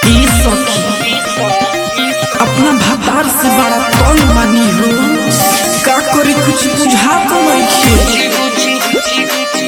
ई सखी अपना भतार से बड़ा तंग बानी हो का करी कुछ बुझा तो नइखे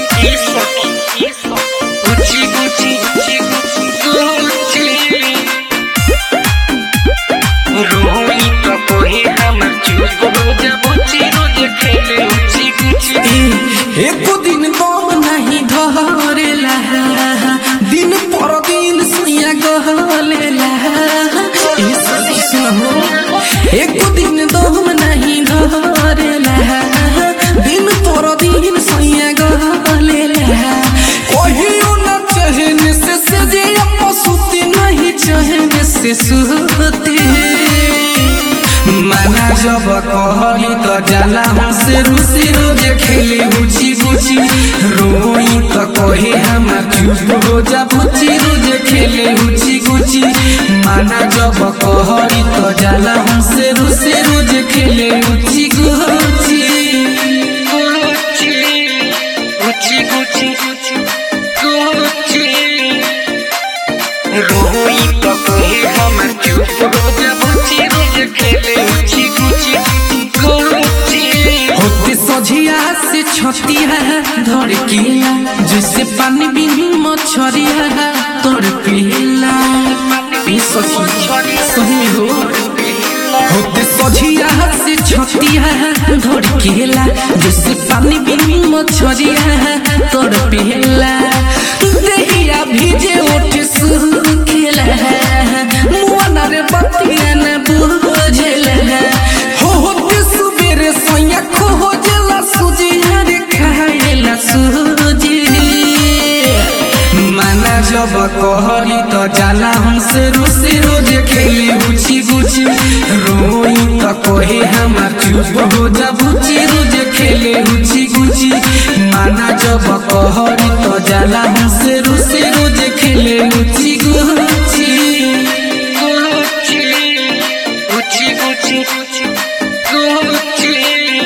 ए एको दिन दम नहीं धरेला दिन पर दिन सुइया गहलेला ई सखी सुनो एको दिन दम नहीं धरेला दिन पर दिन सुइया गहलेला कहियो न चहने से से जे पसुती नहीं चहने से सुते माना जब कहली त जाला हमसे रुसी रोजे खेले बुची बुची रोई त कहे हमार चुप हो जा बुची रोजे खेले बुची बुची माना जब कहली त जाला हमसे रुसी रोजे खेले बुची बुची रोई तो कहे हमर चुप हो जा बुची रोज खेले उची गुची गुची होते सझिया से छतिया धर किया जैसे पानी बिनी मछरिया तोड़ पिला ई सखी सही हो होते सझिया से छतिया धर किला जैसे पानी बिनी मछरिया तोड़ पिला देहिया भीजे ओठ सुखेला मुआना रे बतिया न बुझेला हो होते सुबेरे सोया खोजला सुजी हरे खाएला सुजी माना जब कहली त जाला हमसे रुसी रोज खेली बुची बुची रोई त कहे हमार चुप हो जा बुची रोज खेले बुची गुची माना जब कहली त जाला हमसे रुसी रोज खेले बुची गुची गुची गुची गुची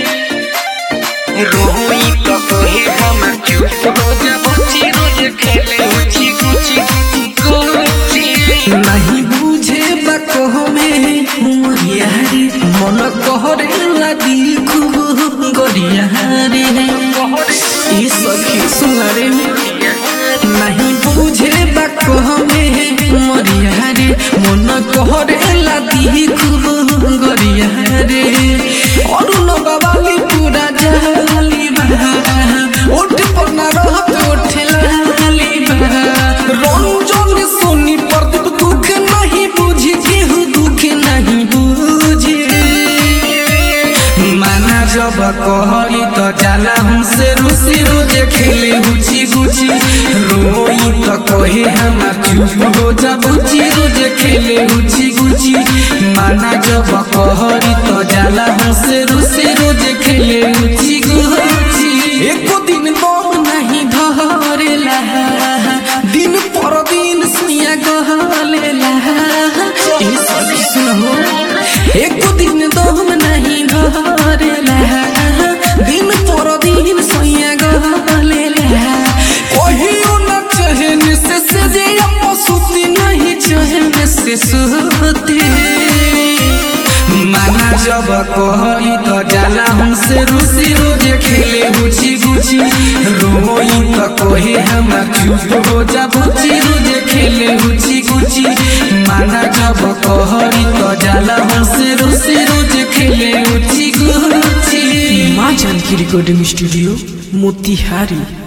रोई तो कहे हमर चुप हो जा बुची रोज खेले उची गुची गुची नहीं बुझे बको में मोरिया रे मन कहरे लगी खूब गोरिया रे ई सखी सुनरे नहीं बुझे बको में मोरिया रे मन कहरे लगी खूब गोरिया रे और लगवाली पूरा जाली बहा ओठ पर ना रहत ओठ लाली बहा रंजन सोनी पर दुख नहीं बुझी केहू दुख नहीं बुझे माना जब कहली त जाला हमसे रुसी रोजे खेले बुची बुची रोई त कहे हमार चुप हो जा बुची रोजे खेले बुची बुची माना जब कहली त जाला हमसे रुसी रोजे खेले बुची बुची एको दिन दम नहीं धरेला दिन पर दिन सुइया गहलेला ई सब सुनो एको दिन दम नहीं धरेला दिन पर दिन सुइया गहलेला कहियो न चहने से से जे पसुती नहीं चहने से सुते माना जब कहली त जाला हमसे रुसी रोजे खेले बुची बुची रोई त कहे हमार चुप हो जा बुची रोजे खेले बुची गुची माना जब कहली त जाला हमसे रुसी रोजे खेले बुची गुची माँ जानकी रिकॉर्डिंग स्टूडियो मोतिहारी